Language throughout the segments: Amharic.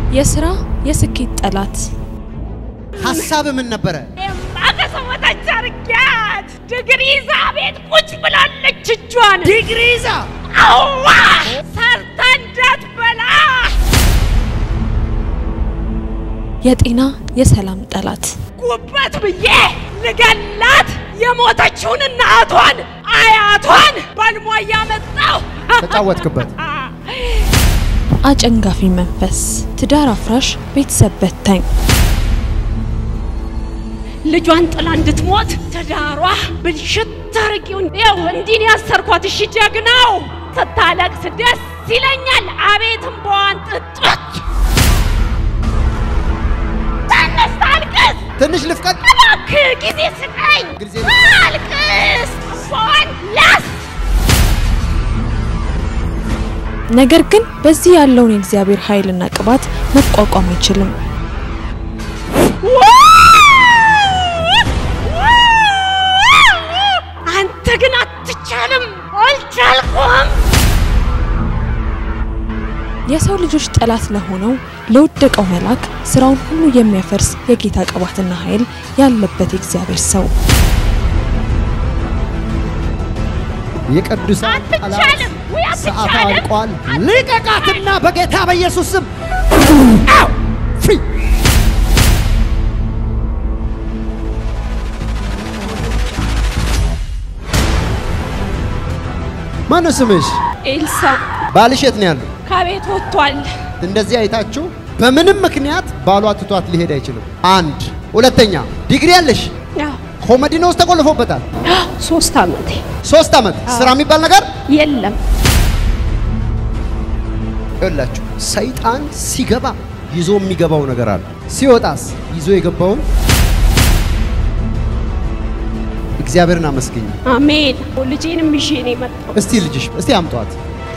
የስራ የስኬት ጠላት ሀሳብ ምን ነበረ? ማቀሰመታች አርጊያት ድግሪ ይዛ ቤት ቁጭ ብላለች። እጇን ዲግሪ ይዛ አዋ ሰርታ እንዳትበላ የጤና የሰላም ጠላት ጉበት ብዬ ልገላት የሞተችውን እናቷን አያቷን በልሞ እያመጣው ተጫወትክበት። አጨንጋፊ መንፈስ ትዳር አፍራሽ ቤተሰብ በታኝ ልጇን ጥላ እንድትሞት ትዳሯ ብልሽት አርጊው። ይኸው እንዲህ ነው ያሰርኳት። እሺ ጀግናው ስታለቅስ ደስ ይለኛል። አቤት እምባዋን ጥጦች ተነስ ታልቅስ። ትንሽ ልፍቀድ። እባክህ ጊዜ ስጠኝ። ጊዜ አልቅስ እምባዋን ላስ ነገር ግን በዚህ ያለውን የእግዚአብሔር ኃይልና ቅባት መቋቋም አይችልም። አንተ ግን አትቻልም፣ አልቻልኩም። የሰው ልጆች ጠላት ለሆነው ለወደቀው መልአክ ስራውን ሁሉ የሚያፈርስ የጌታ ቅባትና ኃይል ያለበት የእግዚአብሔር ሰው የቅዱሳን ጠላት አትቻልም ወይ ሰዓት አትቻልም? አልቋል። ልቀቃትና በጌታ በኢየሱስ ስም አው! ፍሪ! ማነው ስምሽ? ኤልሳ ባልሽ የት ነው ያለው? ከቤት ወጥቷል። እንደዚህ አይታችሁ በምንም ምክንያት ባሏ ትቷት ሊሄድ አይችልም። አንድ ሁለተኛ ዲግሪ ያለሽ ያው ኮመዲኖ ውስጥ ተቆልፎበታል። ሶስት አመቴ ሶስት ዓመት ስራ የሚባል ነገር የለም። ይኸውላችሁ ሰይጣን ሲገባ ይዞ የሚገባው ነገር አለ። ሲወጣስ ይዞ የገባውን እግዚአብሔርን አመስግኝ። አሜን። ልጄንም ይዤ ነው የመጣው። እስቲ ልጅሽ እስቲ አምጧት።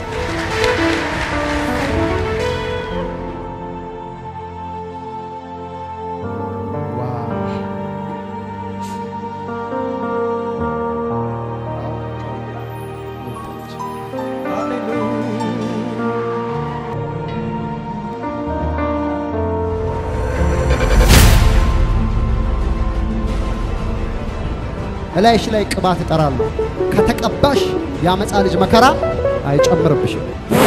እላይሽ ላይ ቅባት እጠራለሁ። ከተቀባሽ የአመፃ ልጅ መከራ አይጨምርብሽም።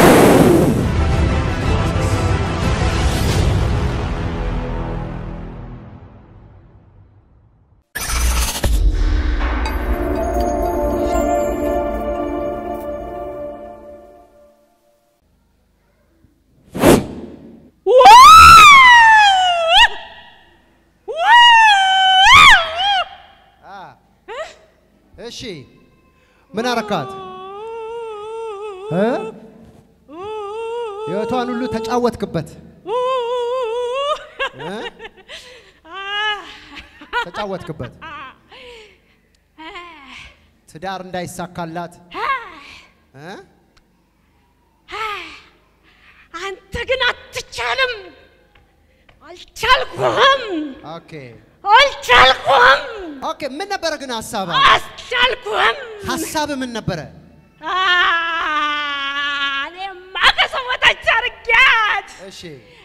እሺ ምን አረካት? እ? ህይወቷን ሁሉ ተጫወትክበት እ? ተጫወትክበት። ትዳር እንዳይሳካላት እ? አንተ ግን አትቻልም፣ አልቻልኩም፣ ኦኬ አልቻልኩም፣ ኦኬ። ምን ነበረ ግን ሀሳብ አልቻልኩም። ሀሳብ ምን ነበረ? እኔማ ከሰው በታች አድርጊያት እሺ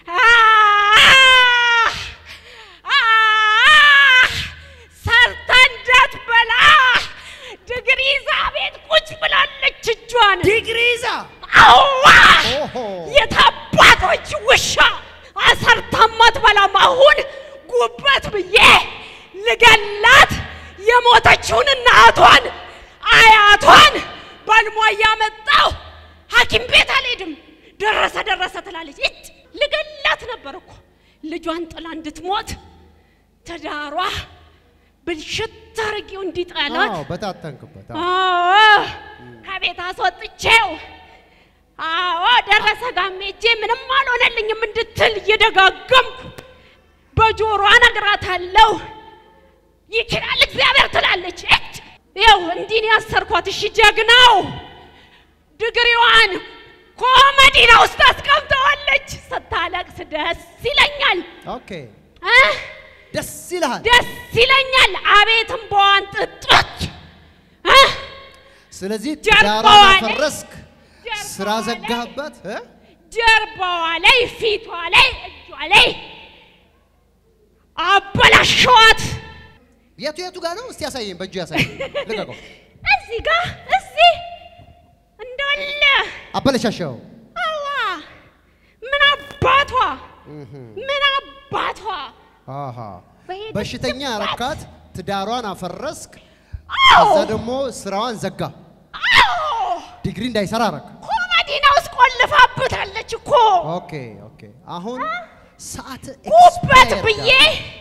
ሰርታ እንዳትበላ ድግሪ ይዛ ቤት ቁጭ ብላለች። እጇን ዲግሪ ይዛ አዋ ኦሆ የታባቶች ውሻ አሰርታ ማትበላም። አሁን ጉበት ብዬ ልገላት የሞተችውን እናቷን አያቷን በልሟ እያመጣው ሐኪም ቤት አልሄድም። ደረሰ ደረሰ ትላለች። እጭ ልገላት ነበር እኮ ልጇን ጥላ እንድትሞት ትዳሯ ብልሽት አርጌው እንዲጠላት አዎ፣ በታተንክበት። አዎ። አዎ ከቤት አስወጥቼው አዎ ደረሰ ጋሜቼ ምንም አልሆነልኝም እንድትል እየደጋገምኩ በጆሮ እነግራታለሁ። ይችላል እግዚአብሔር ትላለች። እጭ ይኸው እንዲህ ነው ያሰርኳት። እሺ ጀግናው ድግሪዋን ኮመዲና ውስጥ አስቀምጠዋለች። ስታለቅስ ደስ ይለኛል ኦኬ እ ደስ ይልሃል። ደስ ይለኛል። አቤት እምባዋን ጥጦች እ ስለዚህ ጀርባዋ ትዳሯን ላይ- አፈረስክ፣ ጀርባዋ ስራ ላይ- ዘጋህበት እ? ጀርባዋ ላይ ፊቷ ላይ እጇ አለኝ። አበላሸዋት። የቱ የቱ ጋር ነው? እስቲ ያሳየኝ፣ በእጁ ያሳየኝ። ልቀቀው። እዚህ ጋር እዚህ እንዳለ አበለሻሸው። አዋ ምን አባቷ ምን አባቷ አሃ በሄደችበት- በሽተኛ ረካት፣ ትዳሯን አፈረስክ፣ አዎ ከዛ ደግሞ ስራዋን ዘጋ፣ አዎ ዲግሪ እንዳይሰራ አረክ። ኮመዲና ውስጥ ቆልፋብታለች እኮ ኦኬ ኦኬ። አሁን ሰዓት ጉበት expire ብዬ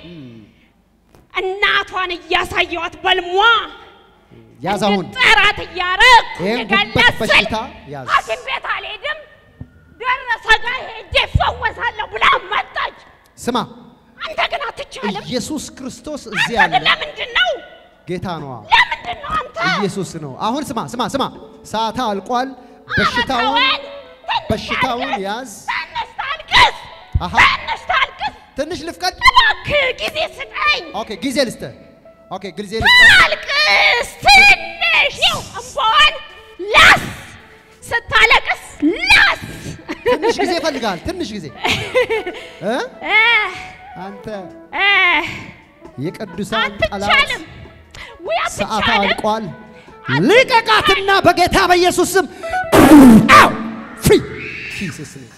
እናቷን እያሳየዋት በልሟ ያዝ አሁን እንድጠራት እያረግኩ ይሄን ጉበት የገለጽል በሽታ ያዝ። ሐኪም ቤት አልሄድም ደረሰ ጋር ሄጄ እፈወሳለሁ ብላ መጣች። ስማ፣ አንተ ግን አትቻልም። ኢየሱስ ክርስቶስ እዚህ አንተ ግን አለ። ለምንድን ነው ጌታ ነዋ። ለምንድን ነው አንተ ኢየሱስ ነው። አሁን ስማ ስማ ስማ፣ ሰዓት አልቋል። በሽታውን አመጣወን? ትንሽ በሽታውን ታልቅስ፣ ያዝ። ትንሽ ታልቅስ፣ አሃ። ትንሽ ታልቅስ። ትንሽ ልፍቀድ። እባክህ ጊዜ ስጠኝ። ኦኬ፣ ጊዜ ልስጥህ። ኦኬ፣ ጊዜ ልስጥህ። ታልቅስ ትንሽ ይኸው እንባዋን ላስ ስታለቅስ ላስ ትንሽ ጊዜ ይፈልጋል። ትንሽ ጊዜ እ እ አንተ እ የቅዱሳን ጠላት አትቻልም ወይ ሰዓት አትቻልም? አልቋል። ልቀቃትና በጌታ በኢየሱስ ስም አው ፍሪ ጂሰስ ኔም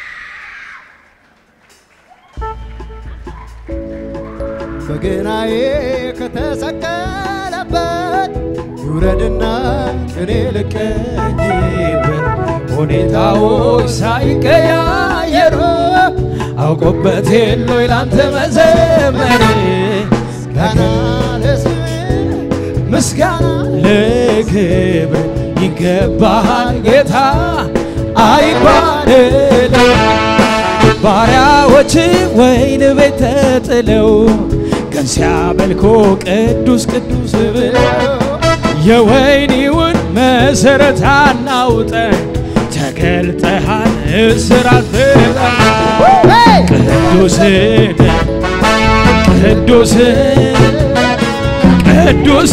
በገናዬ ከተሰቀለበት ውረድና እኔ ልቀኝበት ሁኔታዎች ሳይቀያየሩ አውቆበት የለው ላንተ መዘመር ገና ለስሜ ምስጋና ለክብር ይገባሃል ጌታ አይባልል ባሪያዎች ወይን ቤት ተጥለው ቀን ሲያመልኮ ቅዱስ ቅዱስ ብለው የወይኒውን መሰረት አናውጠን ተገልጠሃል እስራት ቅዱስ ቅዱስ ቅዱስ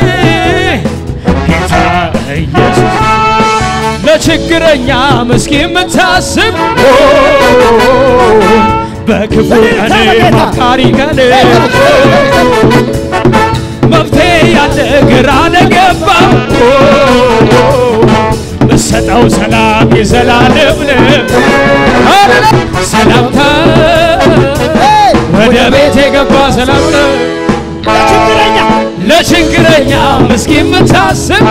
ጌታ ኢየሱስ ለችግረኛ ምስኪን የምታስብ በክፉ ቀን መካሪ ቀን መፍትሄ ያለ ግራ ለገባ ምሰጠው ሰላም የዘላለም ነው። ሰላምታ ወደ ቤት የገባ ሰላም ነው። ለችግረኛ ምስኪን የምታስብ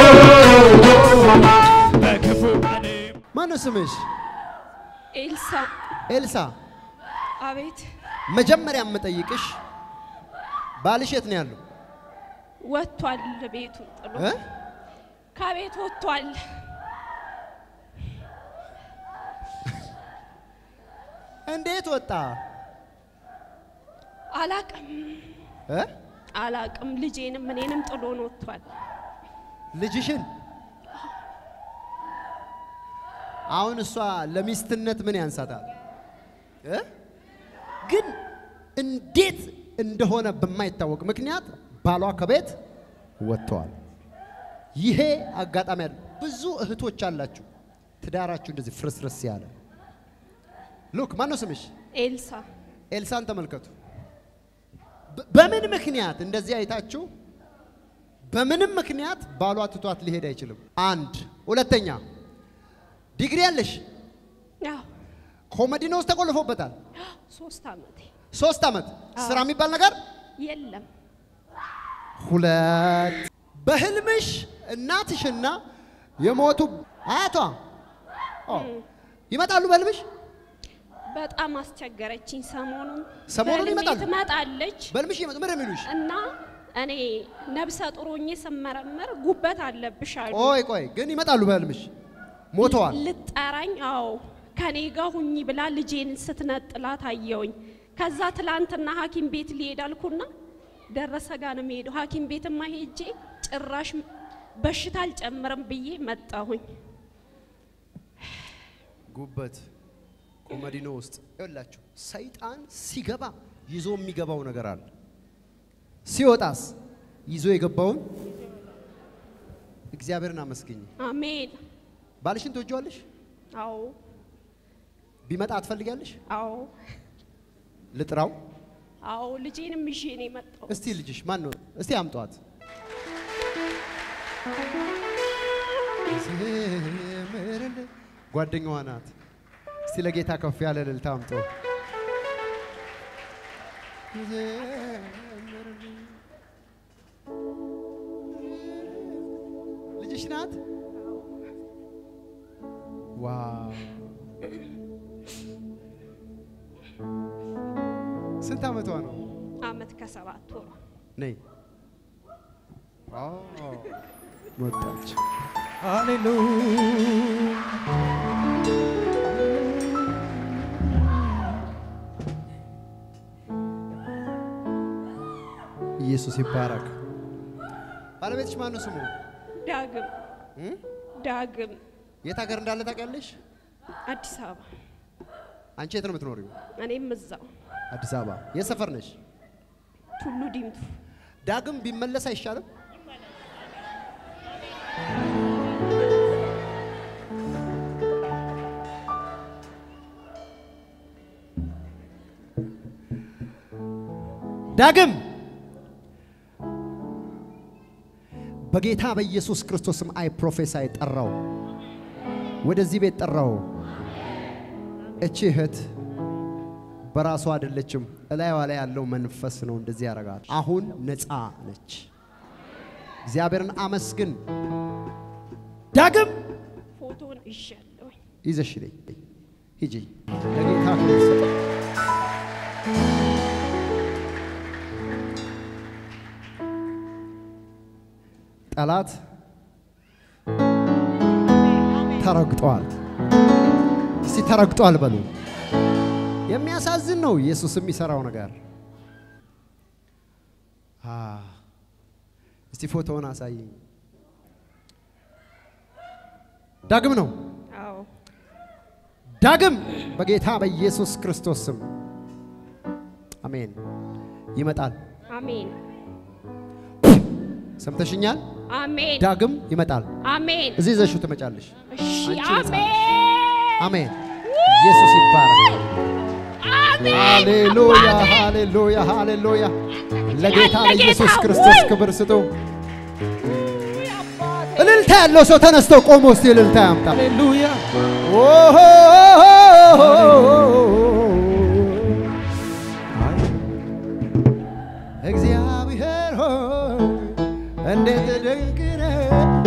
በክፉ ቀን ማነው ስምሽ? ኤልሳ ኤልሳ። አቤት መጀመሪያ የምጠይቅሽ ባልሽ የት ነው ያለው? ወጥቷል ቤቱን ጥሎ እ? ከቤት ወጥቷል እንዴት ወጣ? አላቅም እ? አላቅም ልጄንም እኔንም ጥሎን ወጥቷል ልጅሽን አሁን እሷ ለሚስትነት ምን ያንሳታል? እ? ግን እንዴት እንደሆነ በማይታወቅ ምክንያት ባሏ ከቤት ወጥተዋል። ይሄ አጋጣሚ አለ። ብዙ እህቶች አላችሁ ትዳራችሁ እንደዚህ ፍርስርስ ያለ ሉክ ማን ነው ስምሽ? ኤልሳ ኤልሳን ተመልከቱ። በ- በምን ምክንያት እንደዚህ አይታችሁ በምንም ምክንያት ባሏ ትቷት ሊሄድ አይችልም። አንድ ሁለተኛ ዲግሪ ያለሽ ያው ኮመዲኖ ውስጥ ተቆልፎበታል። ሶስት አመቴ ሶስት ዓመት ስራ የሚባል ነገር የለም ሁለት በህልምሽ እናትሽና የሞቱ አያቷ ኦ፣ ይመጣሉ በህልምሽ በጣም አስቸገረችኝ ሰሞኑን ሰሞኑን በህልሜ ይመጣሉ? ትመጣለች በህልምሽ ይመጡ ምን የሚሉሽ? እና እኔ ነብሰ ጡር ሆኜ ስመረመር ጉበት አለብሽ አሉ ቆይ ቆይ ግን ይመጣሉ በህልምሽ ሞተዋል። ልጠራኝ አዎ ከኔ ጋር ሁኚ ብላ ልጄን ስትነጥላት አየውኝ ከዛ ትላንትና ሐኪም ቤት ሊሄድ አልኩና ደረሰ ጋር ነው የምሄደው ሐኪም ቤትማ ሄጄ ጭራሽ በሽታ አልጨምርም ብዬ መጣሁኝ ጉበት ኮመዲኖ ውስጥ ይኸውላችሁ ሰይጣን ሲገባ ይዞ የሚገባው ነገር አለ። ሲወጣስ ይዞ የገባውን እግዚአብሔርን አመስግኝ። አሜን ባልሽን ትወጂዋለሽ? አዎ ቢመጣ ትፈልጊያለሽ? አዎ ልጥራው። አዎ ልጄንም ይዤ ነው የመጣው። እስቲ ልጅሽ ማን ነው? እስቲ አምጧት። ዘምርልህ ጓደኛዋ ናት። እስቲ ለጌታ ከፍ ያለ እልልታ አምጦ ዘምርልህ። ልጅሽ ናት? ዋው! ስንት ዓመቷ ነው? አመት ከሰባት ወሯ ነይ ወጣች። ኢየሱስ ይባረክ። ባለቤትሽ ማን ነው ስሙ? ዳግም እ? ዳግም የት ሀገር እንዳለ ታውቂያለሽ? አዲስ አበባ አንቺ የት ነው የምትኖሪው? እኔም እዛው አዲስ አበባ። የት ሰፈር ነሽ? ቱሉ ዲምቱ ዳግም ቢመለስ አይሻልም? ዳግም በጌታ በኢየሱስ ክርስቶስም አይ ፕሮፌሳይ ጠራው፣ ወደዚህ ቤት ጠራው። እቺ እህት በራሷ አይደለችም፣ እላይዋ ላይ ያለው መንፈስ ነው እንደዚህ ያደርጋል። አሁን ነፃ ነች። እግዚአብሔርን አመስግን። ዳግም ፎቶን ይዣለሁኝ። ይዘሽ ነይ ሂጂ፣ ለጌታ ክብር ስጥ። ጠላት ተረግጧል። እስቲ ተረግጧል በሉ። የሚያሳዝን ነው ኢየሱስ የሚሰራው ነገር። አ እስቲ ፎቶውን አሳየኝ። ዳግም ነው አዎ ዳግም በጌታ በኢየሱስ ክርስቶስ ስም አሜን። ይመጣል። አሜን ሰምተሽኛል? አሜን ዳግም ይመጣል። አሜን እዚህ ይዘሽው ትመጫለሽ። እሺ አንቺ ነፃ ነሽ። አሜን አሜን። ኢየሱስ ይባረክ። አሜን ሃሌሉያ፣ ሃሌሉያ፣ ሃሌሉያ። ለጌታ ያለ ለኢየሱስ ጌታ ክርስቶስ ወይ! ክብር ስጡ። እልልታ ያለው ሰው ተነስቶ ቆሞ እስቲ እልልታ ያምጣ። ሃሌሉያ ኦሆ! እግዚአብሔር ሆይ እንዴት ድንቅ ነህ!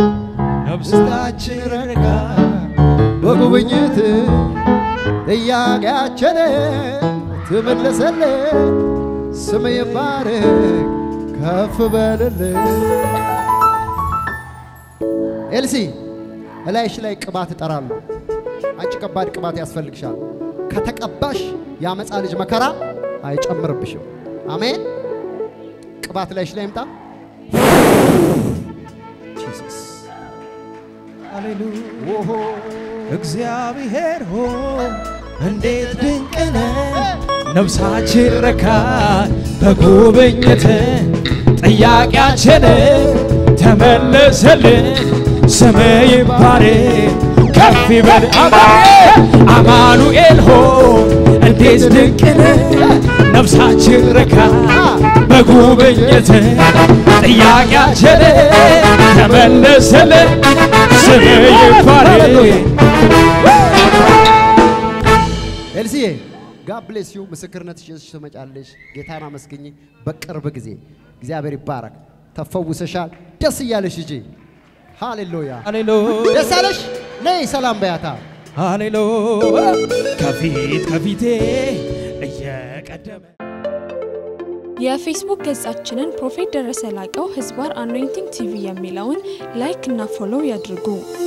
ውስጣችን ረካ በጉብኝት ጥያቄያችን ትመለሰልን። ስም ይባረክ ከፍ በልልን። ኤልሲ እላይሽ ላይ ቅባት እጠራለሁ። አንቺ ከባድ ቅባት ያስፈልግሻል። ከተቀባሽ የአመፃ ልጅ መከራ አይጨምርብሽም። አሜን። ቅባት ላይሽ ላይ ይምጣ። ጂሰስ ሃሌሉያ ኦሆ እግዚአብሔር ሆይ እንዴት ድንቅ ነህ! ነፍሳችን ረካች በጉብኝት ጥያቄያችን ተመለሰልን። ስም ይባረክ ከፍ ይበል አሜን። አማኑኤል ሆይ እንዴት ድንቅ ነህ! ነፍሳችን ረካች በጉብኝት ጥያቄያችን ተመለሰልን። ስም ይባረክ ኤልሲዬ ጋድ ብሌስ ዩ። ምስክርነትሽ ይዘሽ ትመጫለሽ። ጌታን አመስግኝ። በቅርብ ጊዜ እግዚአብሔር ይባረክ። ተፈውሰሻል። ደስ እያለሽ ሂጂ። ሃሌሉያ። ሃሌሉያ ደስ አለሽ። ነይ ሰላም በያታ። ሃሌሉያ ከፊት ከፊቴ እየቀደመ የፌስቡክ ገጻችንን ፕሮፌት ደረሰ ላቀው ህዝባር አኖይንቲንግ ቲቪ የሚለውን ላይክ እና ፎሎው ያድርጉ።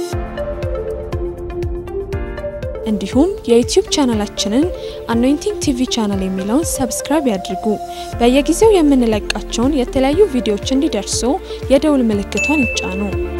እንዲሁም የዩቲዩብ ቻናላችንን አኖይንቲንግ ቲቪ ቻናል የሚለውን ሰብስክራይብ ያድርጉ። በየጊዜው የምንለቃቸውን የተለያዩ ቪዲዮዎች እንዲደርሱ የደውል ምልክቷን ይጫኑ።